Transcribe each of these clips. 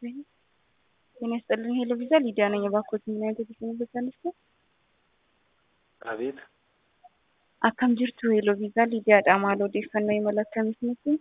ጤና ይስጥልኝ ሄሎ ቪዛ ሊዲያ ነኝ። እባክዎት ምን አይነት የቴክኖሎጂ አነስተ Abeet, akkam jirtu ሄሎ viizaa liidiyaadha maal odeeffannoo imala akkamitti nutti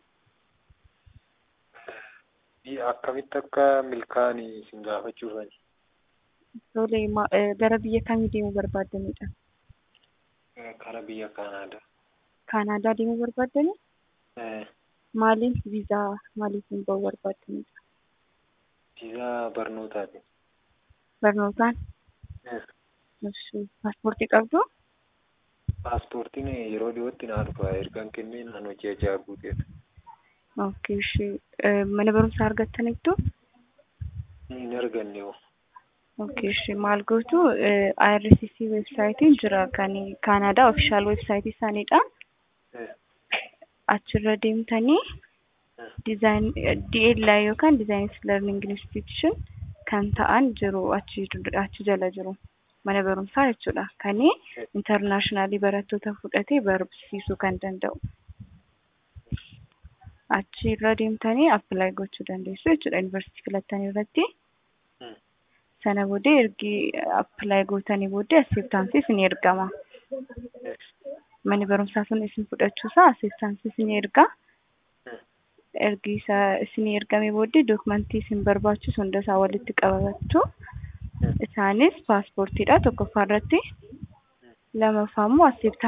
biyya akkamitti akka milkaa'anii isin gaafachuufani. tole ma- eh, gara biyya kamii deemuu barbaaddanidha Kara biyya Kaanaadaa. kaanaadaa deemuu barbaaddani Eh, maaliif viizaa maaliifin ba'uu barbaaddanidha Viizaa barnootaati. barnootaan Eh, Ishi, paaspoortii qabdu Paaspoortiin yeroo dhiyootti naa dhufa ergaan kennee naan hojii ajaa guuteera. okay ishi eh, mana barumsaa argattaniittu Hin arganne hoo. okay ishi maal gootu eh, IRCC websaayitiin jira kan kaanaadaa ofishaal websaayitii isaaniidha Eh, achirra deemtanii eh, design DLI yookaan Design Learning Institution kan ta'an jiru achi achi jala jiru mana barumsaa jechuudha kan internationally barattoota fudhatee barsiisuu kan danda'u achi irra deemtanii apply gochuu dandeessu jechuudha yuunivarsiitii filattanii irratti hmm. sana booddee ergi apply gootanii booddee acceptances ni ergama Eh, manni barumsaa sun isin fudhachuusaa acceptances ni erga eh, ergi isa isinii ergamee booddee dookumentii isin barbaachisu hunda isaa walitti qabachuu eh. isaanis paaspoortiidha tokkoffaa irratti lammaffaa immoo acceptance